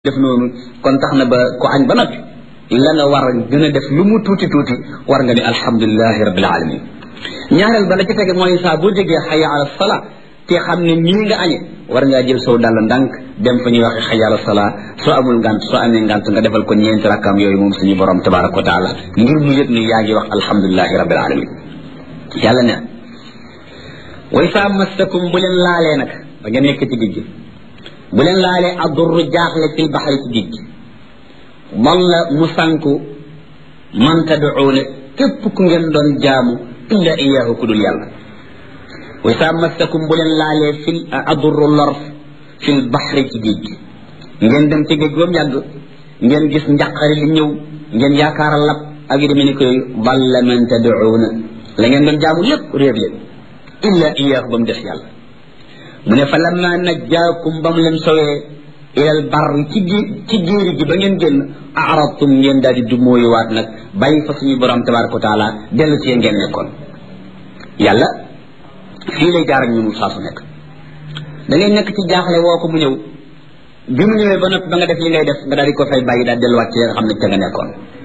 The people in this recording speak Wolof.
def noonu kon tax na ba ku añ ba noppi la nga war a gën a def lu mu tuuti tuuti war nga ni alhamdulilahi rabbil alamin ñaareel ba la ci tege mooy saa boo jógee xaya ala sala te xam ne nii nga añe war ngaa jël sow dàll ndànk dem fa ñuy waxe xaya ala sala soo amul ngant soo amee ngant nga defal ko ñeenti rakkaam yooyu moom suñu borom tabaraka wa taala ngir mu yëg ni yaa ngi wax alhamdulilahi rabbil alamin yàlla ne way saa massakum bu leen laalee nag ba nga nekk ci digg bu leen laalee addurru jaaxle fil baxri ci géej gi walla mu sànku man tad'uuna képp ku ngeen doon jaamu illa iyaahu ku dul yàlla wa saa massakum bu leen laalee fil addurru lor fil baxri ci géej gi ngeen dem ci géej goom yàgg ngeen gis njaqari li ñëw ngeen yaakaar a lab ak yu demee ni koy walla man tad'uuna la ngeen doon jaamu lépp réer leen illa iyaahu ba mu des yàlla mu ne fa lamma najjaakum ba mu leen sowee ilal bar ci gi ci géeri gi ba ngeen génn aradtum ngeen daal di dumóoyuwaat nag bàyyi fa suñu borom tabaraka wa taala dellu ci ngeen nekkoon yàlla fii lay jaar ak ñun saa su nekk da ngay nekk ci jaaxle woo ko mu ñëw bi mu ñëwee ba noppi ba nga def li ngay def nga daal di ko fay bàyyi daal delluwaat ci nga xam ne ca nga nekkoon